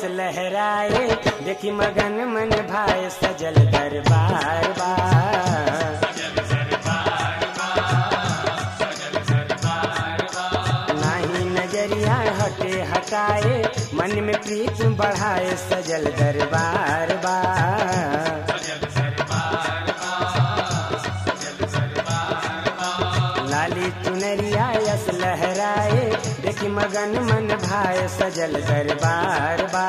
लहराए देखी मगन मन भाई सजल दरबार बा नाही नजरिया हटे हटाए मन में प्रीत बढ़ाए सजल दरबार बा लाली चुनरिया यस लहराए देखी मगन मन भाई सजल दरबार बा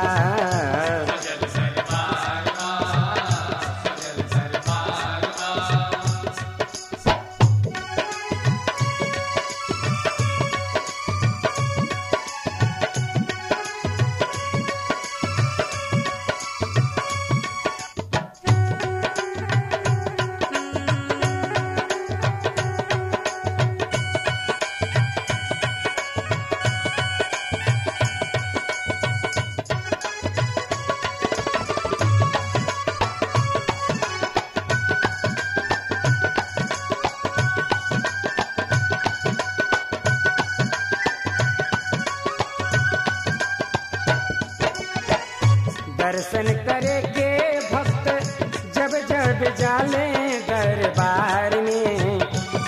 दर्शन करे के भक्त जब जब जाले दरबार में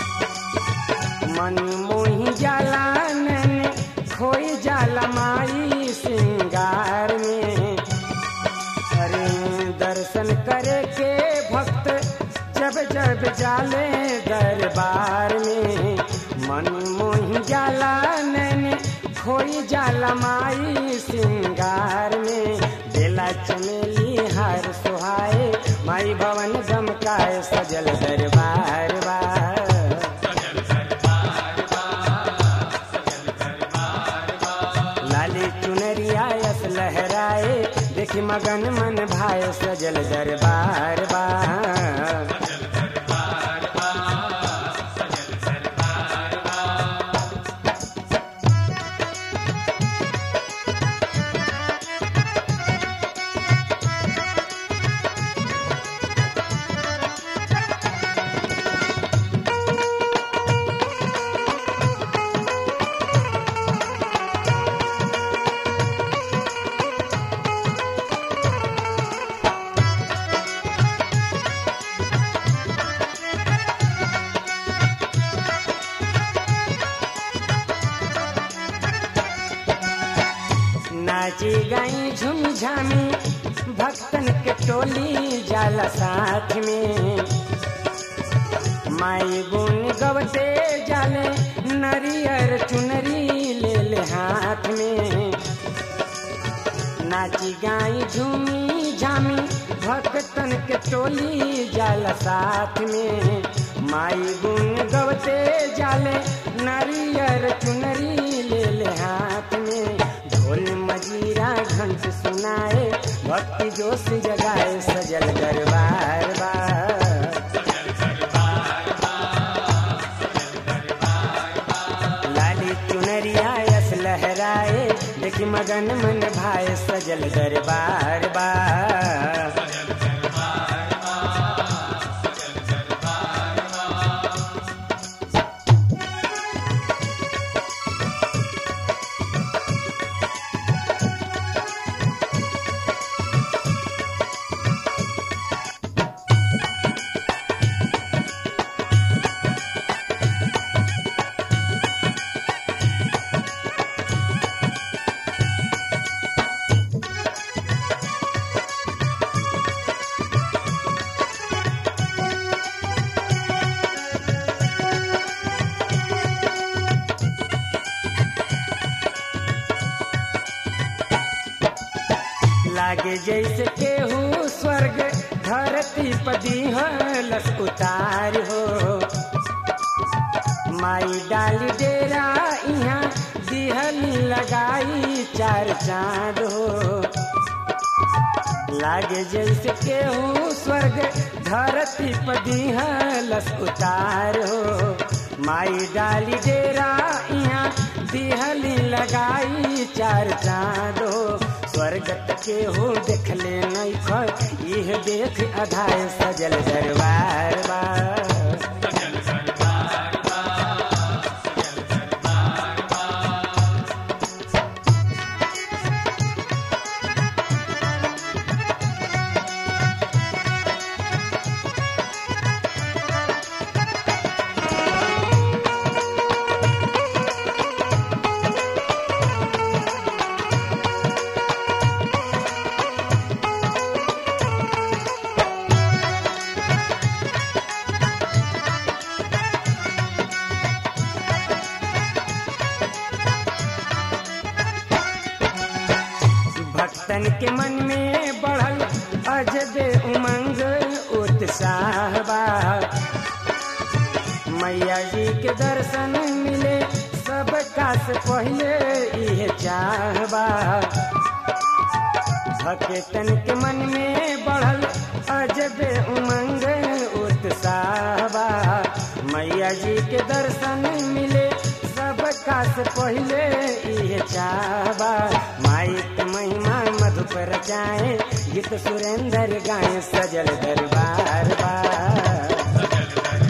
मन मोही जाला नन खोई जाला माई सिंगार में अरे दर्शन करे के भक्त जब जब जाले दरबार में मन मोही जाला नन खोई जाला माई सिंगार में बेला चमेली हार सुहाए माई भवन गमकाए सजल दरबार बा लाली चुनरिया यस लहराए देखी मगन मन भाई सजल दरबार बा नाची गई झुम झामी भक्तन के टोली जाला साथ में माई गुन गवते जाले नरियर चुनरी ले ले हाथ में नाची गाई झूमी झामी भक्तन के टोली जाला साथ में माई गुन गवते जाले नरियर चुनरी ले ले हाथ में ढोल मजीरा घंट सुनाए भक्ति जोश जगाए सजल दरबार बा लाली चुनरिया यस लहराए देखी मगन मन भाई सजल दरबार बा लागे जैसे केहू स्वर्ग धरती पदी लस उतार हो माई डाली डेरा यहाँ दिहली लगाई चार चांद हो लागे जैसे केहू स्वर्ग धरती पदी लस उतार हो माई डाली डेरा यहाँ दिहली लगाई चार चांद हो स्वर्गत के हो देख ले नहीं खर यह देख अधाय सजल दरबार बा भक्तन के मन में बढ़ल अजबे उमंग उत्साह बा मैया जी के दर्शन मिले सब का से पहले इहे चाहबा भक्तन के मन में बढ़ल अजबे उमंग उत्साह बा मैया जी के दर्शन मिले सब का से पहले इहे चाहबा माई के महिमा मधुपर जाए गीत सुरेंद्र गाए सजल दरबार बा